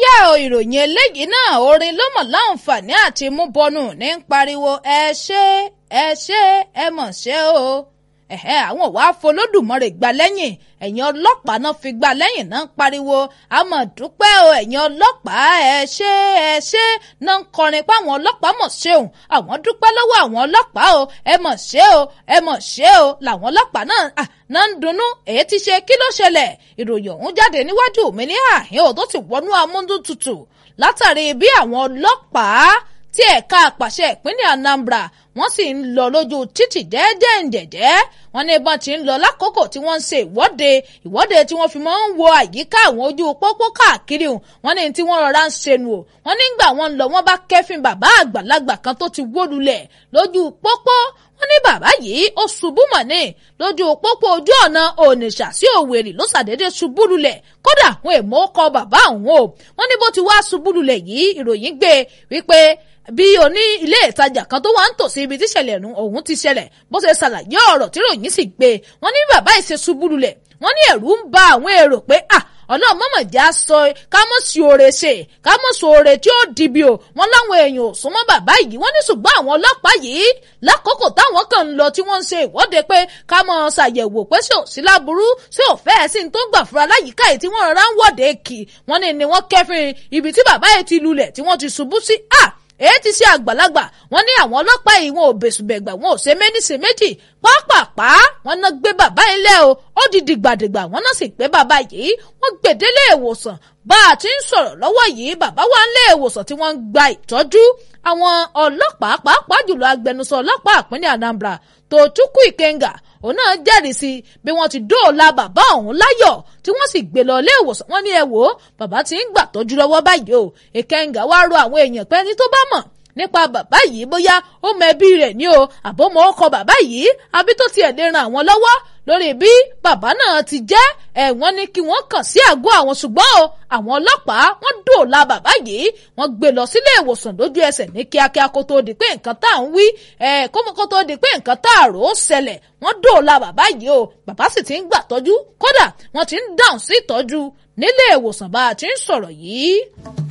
yá o ìròyìn eléyìí náà orin ló mọ̀ láǹfààní àti mú bọnú ní ń pariwo ẹ ṣé ẹ ṣé ẹ mọ̀ ṣé o ẹ̀hẹ́ àwọn wàá folódùmarè gbà lẹ́yìn ẹ̀yin ọlọ́pàá náà fi gbà lẹ́yìn náà ń pariwo àmọ́ dúpẹ́ o ẹ̀yin ọlọ́pàá ẹ ṣé ẹ ṣé náà ń kọrin pé àwọn ọlọ́pàá mọ̀ ṣeun àwọn dúpẹ́ lọ́wọ́ àwọn ọlọ́pàá o ẹ mọ̀ ṣe o ẹ mọ̀ ṣe o làwọn ọlọ́pàá náà náà ń dunnú èyí ti ṣe kí ló ṣẹlẹ̀ ìròyìn ọ̀hún jáde níwájú mi ní àhín ò tó ti wọnú amúndútutù látàrí bí àwọn ọlọ́pàá tí ẹ̀ka àpàṣẹ ìpínlẹ̀ Anambra wọ́n sì ń lọ lójú títì jẹ́ẹ́jẹ́ǹjẹ̀jẹ́ wọ́n ní ìbọn ti ń lọ lákòókò tí wọ́n ń ṣe ìwọ́de ìwọ́de tí wọ́n fi máa ń wo àyíká àwọn ojú pópó káàkiri wọ́n ní tí wọ́n rọra ń ṣẹnu o wọ́n nígbà wọ́n ń lọ wọ́n bá kẹ́fìn bàbá àgbàlagbà kan tó ti wó lulẹ̀ lójú pópó wọ́n ní bàbá yìí ó ṣubú mọ̀ ní lójú pópó ojú ọ̀nà Onitsha sí Òwèrì ló ṣàdédé ṣubú lulẹ̀ kódà àwọn èèmọ̀ kọ bàbá òun o wọ́n ní bó ti wá ṣubú lulẹ̀ yìí ìròyìn gbé wípé bí oní ilé ìtajà kan tó wà ń tòsí ibi tíṣẹ̀lẹ̀ ọ̀hún ti ṣẹlẹ̀ bó ṣe ṣàlàyé ọ̀rọ̀ tí ròyìn sì gbé wọ́n ní bàbá ìṣe ṣubú lulẹ̀ wọ́n ní ẹ̀rù ń ba àwọn èrò pé ah ọlọ́run mọ̀mọ̀ já sọ ká mọ̀ sí oore ṣe ká mọ̀ sọ oore tí ó dìbì o wọ́n láwọn èèyàn ò súnmọ́ bàbá yìí wọ́n ní ṣùgbọ́n àwọn ọlọ́pàá yìí lákòókò táwọn kan ń lọ tí wọ́n ń ṣe ìwọ́de pé ká mọ̀ ṣàyẹ̀wò pé ṣé ò sí láburú ṣé ò fẹ́ sí ní tó gbà fúra láyìíká yìí tí wọ́n rọra ń wọ́de kì wọ́n ní ni wọ́n kẹ́fìn ibi tí bàbá yìí ti lulẹ̀ tí wọ́n ti ṣubú sí ah èyí ti ṣe àgbàlagbà wọn ní àwọn ọlọ́pàá yìí wọn ò bẹ̀sùbẹ̀gbà wọn ò ṣe méjì ṣe méjì pápápá wọn náà gbé bàbá yìí lẹ́ o ó di dìgbàdìgbà wọn náà sì gbé bàbá yìí wọn gbèdélé ìwòsàn bá a ti ń sọ̀rọ̀ lọ́wọ́ yìí bàbá wa ń lé ìwòsàn tí wọ́n ń gba ìtọ́jú àwọn ọlọ́pàá pàápàá jùlọ agbẹnusọ ọlọ́pàá ìpínlẹ̀ Anambra Tochukwu Ikenga òun náà jẹ́rìí sí bí wọ́n ti dóòlà bàbá ọ̀hún láyọ̀ tí wọ́n sì gbé lọ ilé ìwòsàn wọn ní ẹ wò ó bàbá ti ń gbà tọ́jú lọ́wọ́ báyìí o Ikenga wá rọ àwọn èèyàn pé ẹni tó bá mọ̀ nípa bàbá yìí bóyá ó mọ ẹbí rẹ̀ ní o àbómọ́ ọkọ bàbá yìí àbí tó tiẹ̀ lè ran àwọn lọ́wọ́ lórí bí bàbá náà ti jẹ́ ẹ̀wọ̀n ní kí wọ́n kàn sí àgọ́ àwọn ṣùgbọ́n o àwọn ọlọ́pàá wọ́n dòòlà bàbá yìí wọ́n gbé lọ sílé ìwòsàn lójú ẹsẹ̀ ní kíákíá kó tó di pé nǹkan tá à ń wí ẹ̀ kó tó di pé nǹkan tá à rò ó ṣẹlẹ̀ wọ́n dòòlà bàbá yìí o bàbá sì ti ń gbà tọ́jú kódà wọ́n ti ń dáhùn sí ìtọ́jú nílé ìwòsàn bá a ti ń sọ̀rọ̀ yìí.